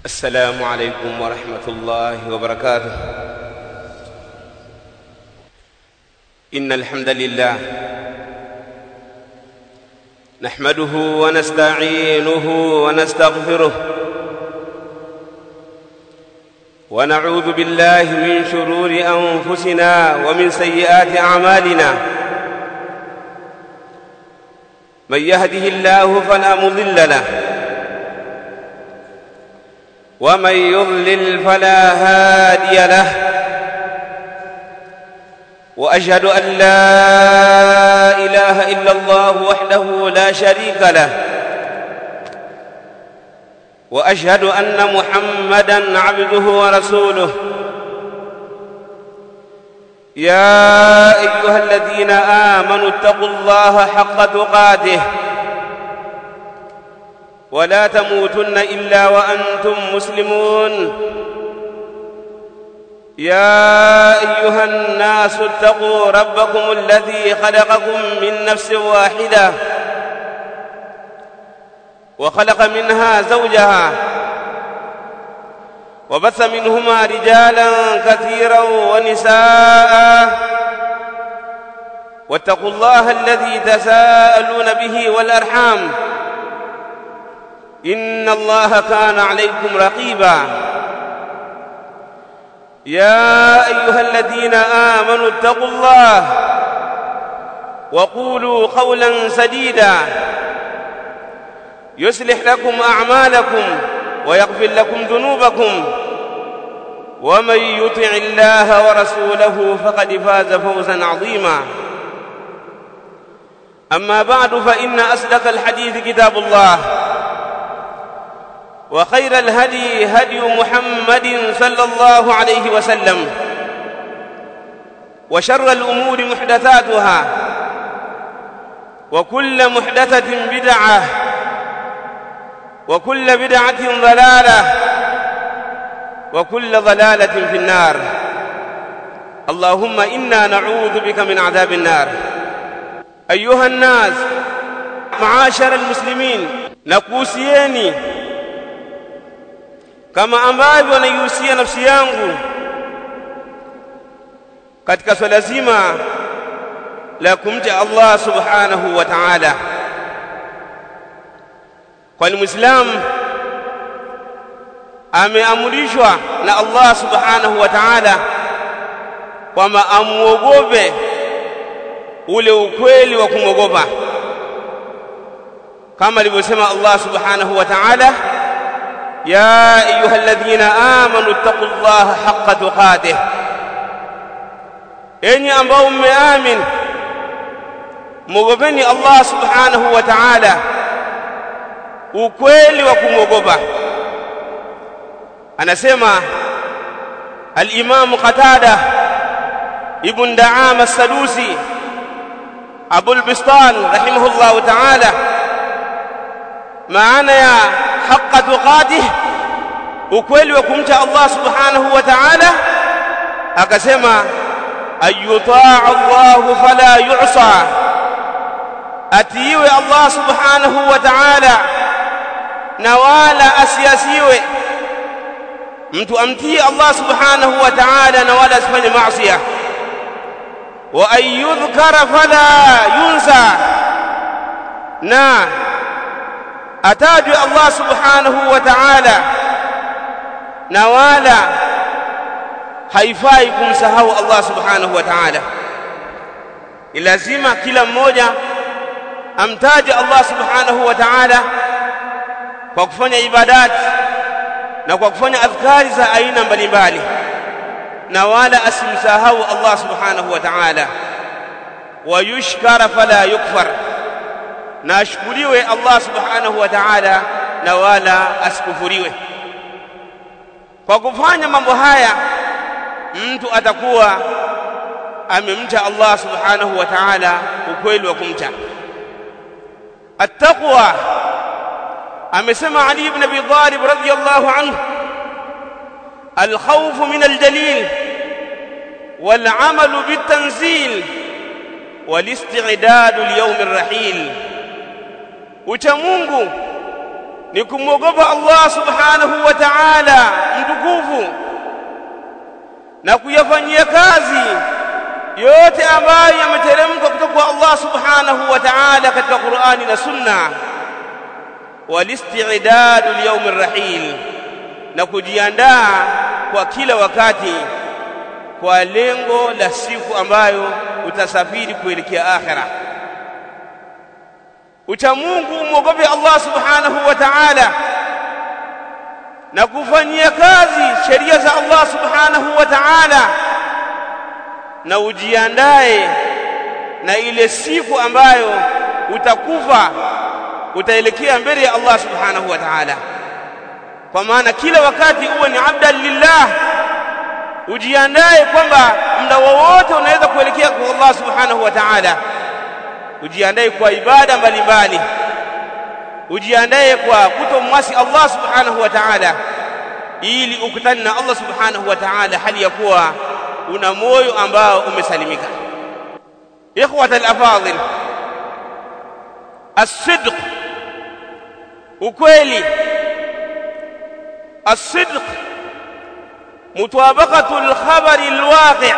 السلام عليكم ورحمة الله وبركاته إن الحمد لله نحمده ونستعينه ونستغفره ونعوذ بالله من شرور أنفسنا ومن سيئات أعمالنا من يهده الله فلا مضل له ومن يضلل فلا هادي له واشهد ان لا اله الا الله وحده لا شريك له واشهد ان محمدا عبده ورسوله يا ايها الذين امنوا اتقوا الله حق تقاته ولا تموتن الا وانتم مسلمون يا ايها الناس اتقوا ربكم الذي خلقكم من نفس واحده وخلق منها زوجها وبث منهما رجالا كثيرا ونساء واتقوا الله الذي تساءلون به والارحام ان الله كان عليكم رقيبا يا ايها الذين امنوا اتقوا الله وقولوا قولا سديدا يصلح لكم اعمالكم ويغفر لكم ذنوبكم ومن يطع الله ورسوله فقد فاز فوزا عظيما اما بعد فان اصدق الحديث كتاب الله وخير الهدي هدي محمد صلى الله عليه وسلم وشر الامور محدثاتها وكل محدثه بدعه وكل بدعه ضلاله وكل ضلاله في النار اللهم انا نعوذ بك من عذاب النار ايها الناس معاشر المسلمين nakuhusieni kama ambavyo naihusia nafsi yangu katika swala zima la kumcha Allah subhanahu wa ta'ala kwani muislamu ameamrishwa na Allah subhanahu wa ta'ala kwamba amuogope ule ukweli wa kumwogopa kama alivyosema Allah subhanahu wa ta'ala يا ايها الذين امنوا اتقوا الله حق تقاته enyi ambao mmeamin mwogopeni Allah subhanahu wa ta'ala ukweli wa kumwogopa anasema al-Imam Qatada ibn Da'am as-Sadusi Abu al-Bistan rahimahullah ta'ala maana ya haqqa tuqatih ukweli wa kumcha Allah subhanahu wa ta'ala akasema ayutaa Allah fala yu'sa atiiwe Allah subhanahu wa ta'ala na wala asiasiwe mtu amtii Allah subhanahu wa ta'ala na wala asifanye maasiya wa ayudhkara fala yunsa na atajwe Allah subhanahu wa ta'ala na wala haifai kumsahau Allah subhanahu wa ta'ala lazima kila mmoja amtaje Allah subhanahu wa ta'ala kwa kufanya ibadati na kwa kufanya adhkari za aina mbalimbali na wala asimsahau Allah subhanahu wa ta'ala wa yushkara fala yukfar na ashukuriwe Allah subhanahu wa ta'ala na wala asikufuriwe kwa kufanya mambo haya mtu atakuwa amemcha Allah subhanahu wa ta'ala ukweli wa kumcha التقوى amesema Ali ibn Abi Talib radiyallahu anhu الخوف من الجليل والعمل بالتنزيل والاستعداد ليوم الرحيل ucha Mungu ni kumwogopa Allah subhanahu wa ta'ala mtukufu na kuyafanyia kazi yote ambayo yameteremka kutoka kwa Allah subhanahu wa ta'ala katika Qur'ani na Sunna walisti'dadu liyawm arrahil na kujiandaa kwa kila wakati kwa lengo la siku ambayo utasafiri kuelekea akhira ucha Mungu umwogope Allah subhanahu wa ta'ala na kufanyia kazi sheria za Allah subhanahu wa ta'ala na ujiandae na ile siku ambayo utakufa utaelekea mbele ya Allah subhanahu wa ta'ala kwa maana kila wakati uwe ni abdan lillah ujiandae kwamba muda wowote unaweza kuelekea kwa Allah subhanahu wa ta'ala ujiandae kwa ibada mbalimbali ujiandae kwa kutomwasi Allah subhanahu wa ta'ala ili ukutane na Allah subhanahu wa ta'ala hali ya kuwa una moyo ambao umesalimika ikhwata al-afadhil as-sidq ukweli as-sidq mutabaqatu al-khabari al-waqi'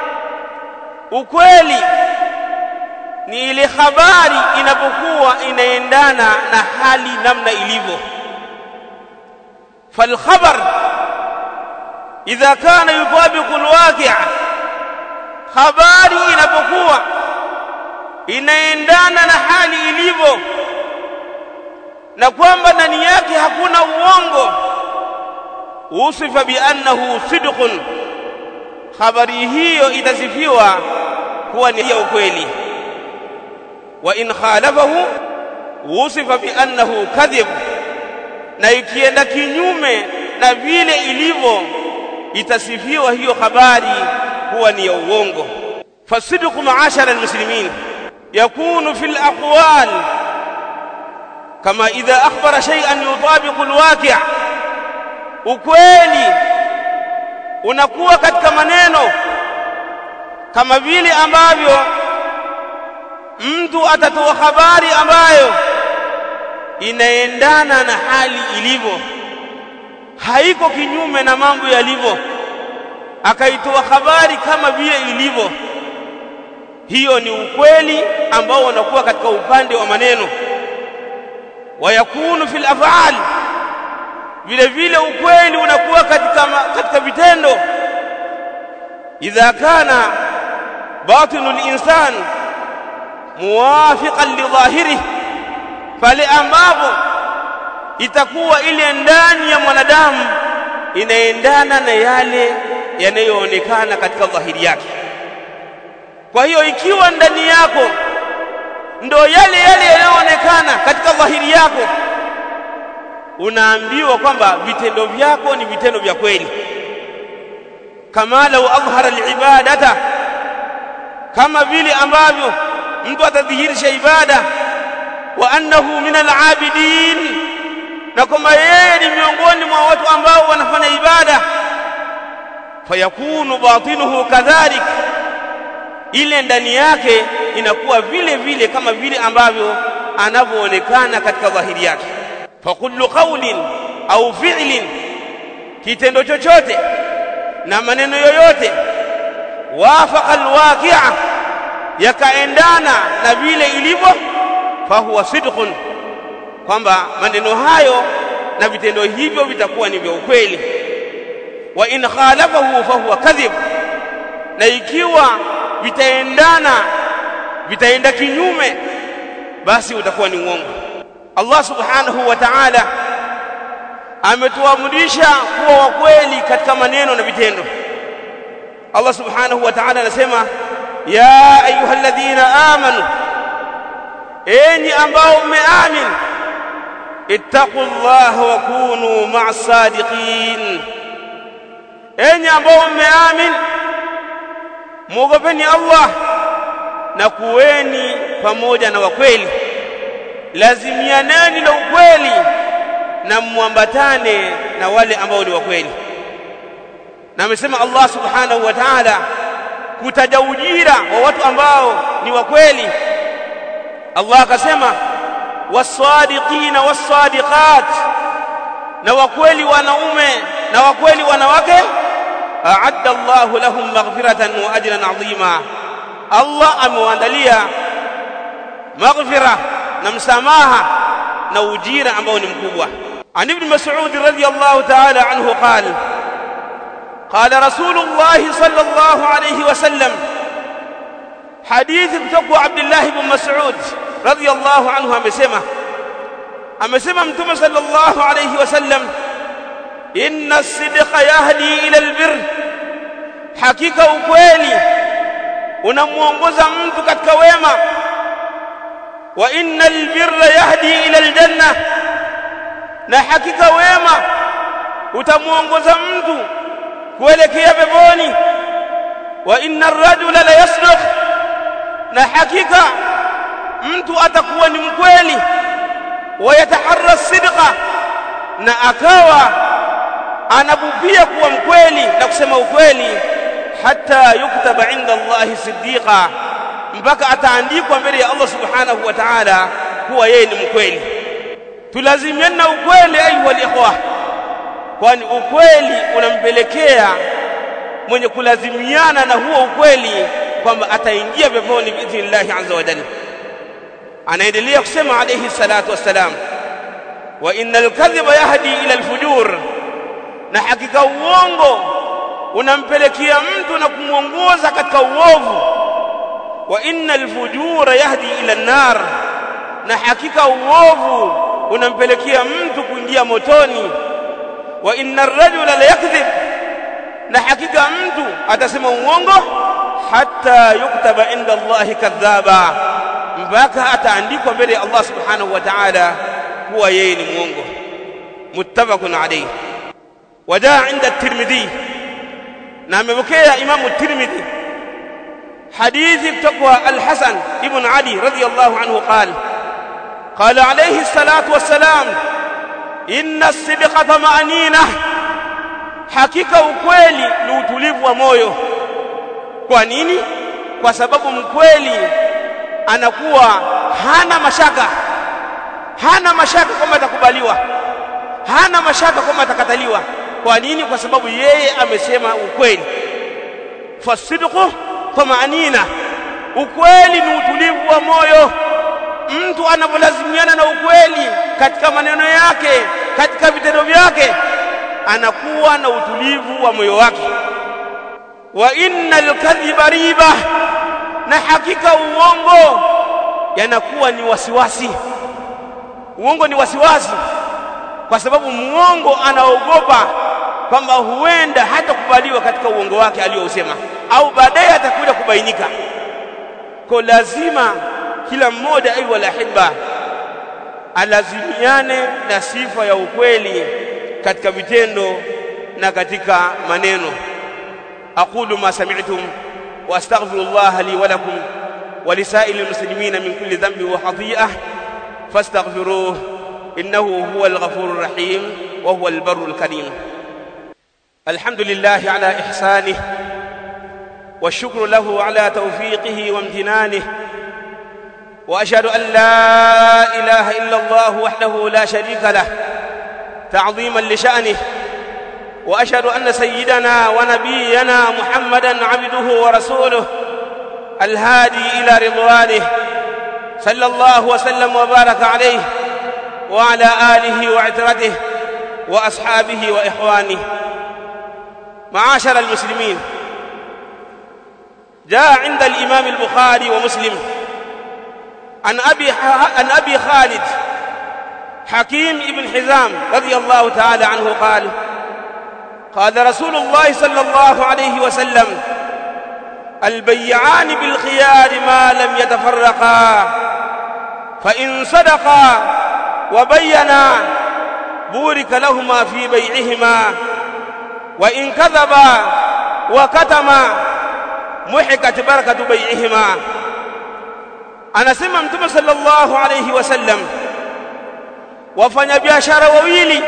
ukweli ni ile habari inapokuwa inaendana na hali namna ilivyo falkhabar idha kana yutabiqu alwaqi' habari inapokuwa inaendana na hali ilivyo na kwamba ndani yake hakuna uongo usifa biannahu sidqun habari hiyo itasifiwa kuwa ni ya ukweli wa in khalafahu wusifa bi annahu kadhib na ikienda kinyume na vile ilivyo itasifiwa hiyo habari kuwa ni ya uongo fasidqu ma'ashara almuslimin yakunu fil aqwal kama idha akhbara shay'an yutabiqu alwaqi' ukweli unakuwa katika maneno kama vile ambavyo mtu atatoa habari ambayo inaendana na hali ilivyo haiko kinyume na mambo yalivyo akaitoa habari kama vile ilivyo hiyo ni ukweli ambao unakuwa katika upande wa maneno wayakunu fil af'al vile vile ukweli unakuwa katika katika vitendo idha kana batinul insan muwafiqan lidhahirihi pale ambapo itakuwa ile ndani ya mwanadamu inaendana na yale yanayoonekana katika dhahiri yake kwa hiyo ikiwa ndani yako ndo yale yale yanayoonekana katika dhahiri yako unaambiwa kwamba vitendo vyako ni vitendo vya kweli kama lau adhhara alibadata kama vile ambavyo mtu atadhihirisha ibada wa annahu min alabidin na kwamba yeye ni miongoni mwa watu ambao wanafanya ibada fayakunu batinuhu kadhalik ile ndani yake inakuwa vile vile kama vile ambavyo anavyoonekana katika dhahiri yake fa kullu qawlin au fi'lin kitendo chochote na maneno yoyote wafaqa alwaqi'a yakaendana na vile ilivyo fahuwa sidqun kwamba maneno hayo na vitendo hivyo vitakuwa ni vya ukweli wa in khalafahu fahuwa kadhib na ikiwa vitaendana vitaenda kinyume basi utakuwa ni uongo Allah subhanahu wa ta'ala ametuamrisha kuwa wa kweli katika maneno na vitendo Allah subhanahu wa ta'ala anasema ya ayyuhalladhina amanu enyi ambao mmeamini ittaqullaha wa kunu ma'as sadiqin enyi ambao mmeamini muogopeni Allah na kuweni pamoja na wakweli lazimianeni na ukweli na muambatane na wale ambao ni wakweli na amesema Allah subhanahu wa ta'ala kutaja ujira wa watu ambao ni wakweli Allah akasema wasadiqina wasadiqat na wakweli wanaume na wakweli wanawake a'adda Allahu lahum maghfiratan wa ajran 'azima Allah amewaandalia maghfira na msamaha na ujira ambao ni mkubwa عن ابن مسعود رضي الله تعالى عنه قال قال رسول الله صلى الله عليه وسلم حديث kutoka عبد الله بن مسعود رضي الله عنه amesema amesema mtume sallallahu alayhi wasallam inna as-sidqa yahdi ila al-birr hakika ukweli unamuongoza mtu katika wema wa inna al-birra yahdi ila al-janna na hakika wema utamuongoza mtu kuelekea peponi wa inna ar-rajula la yasduq na hakika mtu atakuwa ni mkweli wayataharra sidqa na akawa anabupia kuwa mkweli na kusema ukweli hata yuktaba inda Allahi siddiqa mpaka ataandikwa mbele ya Allah subhanahu wa ta'ala kuwa yeye ni mkweli tulazimiana ukweli ayuha alikhwa kwani ukweli unampelekea mwenye kulazimiana na huo ukweli kwamba ataingia peponi biidhnillahi azza wa jalla anaendelea kusema alayhi salatu wassalam wa innal kadhiba yahdi ila alfujur na hakika uongo unampelekea mtu na kumuongoza katika uovu wa innal fujura yahdi ila an-nar na hakika uovu unampelekea mtu kuingia motoni wa innar rajula la yakdhib na hakika mtu atasema uongo hatta yuktaba inda Allahi kadhaba mpaka ataandikwa mbele ya Allah subhanahu wa ta'ala kuwa yeye ni mwongo muttafaqun alayhi wajaa inda at-Tirmidhi na amepokea Imamu at-Tirmidhi hadithi kutoka Al-Hasan ibn Ali radiyallahu anhu qala قال عليه الصلاة والسلام إن الصدق طمأنينة hakika ukweli ni utulivu wa moyo kwa nini kwa sababu mkweli anakuwa hana mashaka hana mashaka kwamba atakubaliwa hana mashaka kwamba atakataliwa kwa nini kwa sababu yeye amesema ukweli fasidqu tamaanina ukweli ni utulivu wa moyo mtu anapolazimiana na ukweli katika maneno yake katika vitendo vyake anakuwa na utulivu wa moyo wake wa innal kadhiba riba na hakika uongo yanakuwa ni wasiwasi uongo ni wasiwasi kwa sababu muongo anaogopa kwamba huenda hatakubaliwa katika uongo wake aliyousema au baadaye atakuja kubainika kwa lazima kila mmoja ayu alahibba alazimiane na sifa ya ukweli katika vitendo na katika maneno aqulu ma sami'tum wa astaghfirullah li wa lakum wa lisa'il muslimin min kulli dhanbi wa khati'ah fastaghfiruhu innahu huwal ghafurur rahim wa huwal barrul karim alhamdulillah ala ihsanihi والشكر له على توفيقه وامتنانه واشهد ان لا اله الا الله وحده لا شريك له تعظيما لشانه واشهد ان سيدنا ونبينا محمدا عبده ورسوله الهادي الى رضوانه صلى الله وسلم وبارك عليه وعلى اله وعترته واصحابه واخوانه معاشر المسلمين جاء عند الامام البخاري ومسلم عن ابي عن ابي خالد حكيم ابن حزام رضي الله تعالى عنه قال قال رسول الله صلى الله عليه وسلم البيعان بالخيار ما لم يتفرقا فإن صدقا وبينا بورك لهما في بيعهما وإن كذبا وكتما محكت بركة بيعهما anasema mtume sallallahu alayhi wasallam wafanyabiashara wawili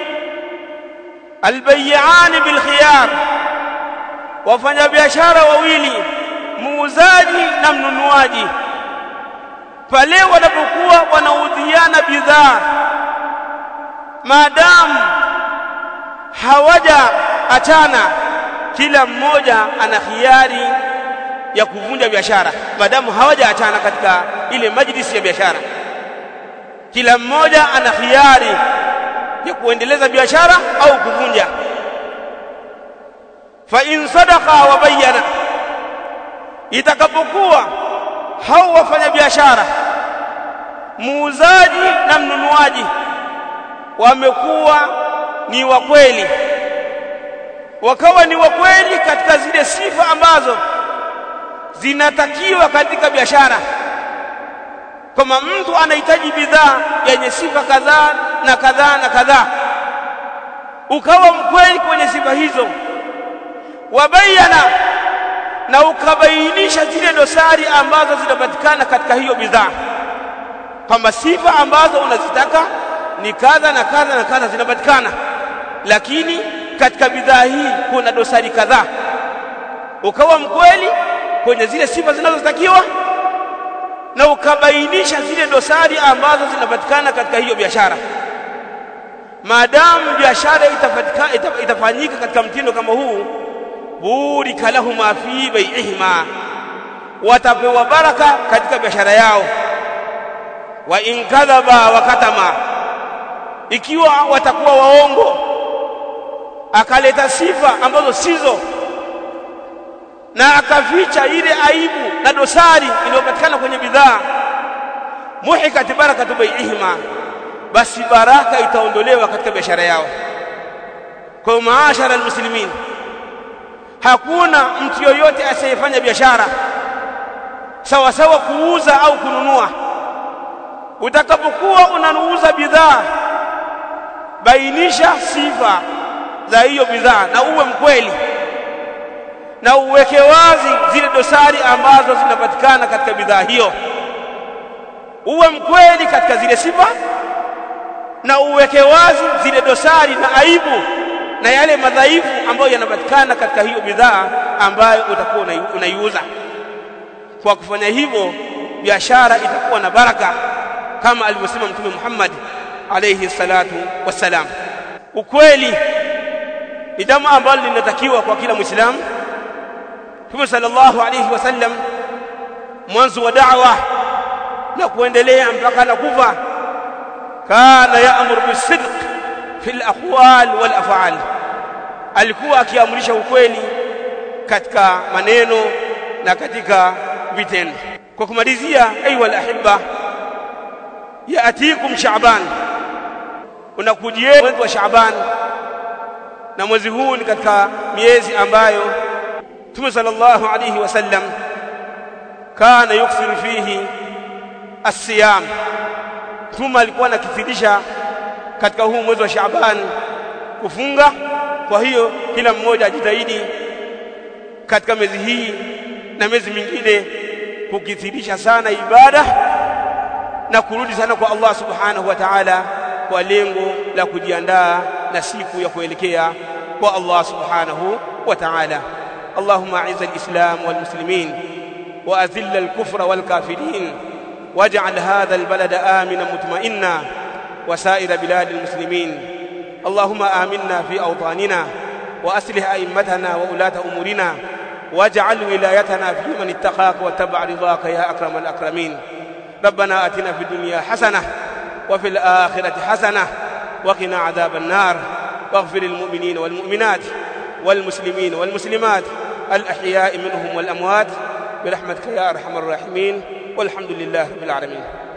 albay'ani bilkhiyar wafanyabiashara wawili muuzaji na mnunuaji pale wanapokuwa wanaudhiana bidhaa maadamu hawaja achana kila mmoja ana hiari ya kuvunja biashara maadamu hawaja achana katika ile majlisi ya biashara kila mmoja ana hiari ya kuendeleza biashara au kuvunja fa in sadaqa wa bayyana itakapokuwa hao wafanya biashara muuzaji na mnunuaji wamekuwa ni wa kweli wakawa ni wa kweli katika zile sifa ambazo zinatakiwa katika biashara kama mtu anahitaji bidhaa yenye sifa kadhaa na kadhaa na kadhaa ukawa mkweli kwenye sifa hizo wabayana na ukabainisha zile dosari ambazo zinapatikana katika hiyo bidhaa kwamba sifa ambazo unazitaka ni kadha na kadha na kadha zinapatikana lakini katika bidhaa hii kuna dosari kadhaa ukawa mkweli kwenye zile sifa zinazotakiwa na ukabainisha zile dosari ambazo zinapatikana katika hiyo biashara maadamu biashara itapatikana ita, itafanyika katika mtindo kama huu burika lahuma fi bai'ihima watapewa baraka katika biashara yao wa in kadhaba wa katama ikiwa watakuwa waongo akaleta sifa ambazo sizo na akaficha ile aibu na dosari iliyopatikana kwenye bidhaa muhikat barakatu bai'ihima basi baraka itaondolewa katika biashara yao kwa maashara almuslimin hakuna mtu yoyote asiyefanya biashara sawa sawa kuuza au kununua utakapokuwa unanuuza bidhaa bainisha sifa za hiyo bidhaa na uwe mkweli na uweke wazi zile dosari ambazo zinapatikana katika bidhaa hiyo uwe mkweli katika zile sifa na uweke wazi zile dosari na aibu na yale madhaifu ambayo yanapatikana katika hiyo bidhaa ambayo utakuwa unaiuza kwa kufanya hivyo biashara itakuwa na baraka kama alivyosema mtume Muhammad alayhi salatu wassalam ukweli ni jambo ambalo linatakiwa kwa kila muislamu Mtume sallallahu alayhi wasallam mwanzo wa da'wa na kuendelea mpaka na kufa kana ya'muru bisidq fil aqwal wal af'al alikuwa akiamrisha ukweli katika maneno na katika vitendo kwa kumalizia aiywa alahibba yaatikum sha'ban unakujia mwezi wa sha'ban na mwezi huu ni katika miezi ambayo Mtume sallallahu alayhi wasallam kana yuksiru fihi as-siyam Mtume alikuwa anakithirisha katika huu mwezi wa Shaaban kufunga kwa hiyo kila mmoja ajitahidi katika miezi hii na miezi mingine kukithirisha sana ibada na kurudi sana kwa Allah subhanahu wa ta'ala kwa lengo la kujiandaa na siku ya kuelekea kwa Allah subhanahu wa ta'ala اللهم اعز الاسلام والمسلمين واذل الكفر والكافرين واجعل هذا البلد امنا مطمئنا وسائر بلاد المسلمين اللهم امنا في اوطاننا واصلح ائمتنا وولاه امورنا واجعل ولايتنا في من اتقاك واتبع رضاك يا اكرم الاكرمين ربنا اتنا في الدنيا حسنه وفي الاخره حسنه وقنا عذاب النار واغفر للمؤمنين والمؤمنات والمسلمين والمسلمات الأحياء منهم والأموات برحمتك يا أرحم الراحمين والحمد لله رب العالمين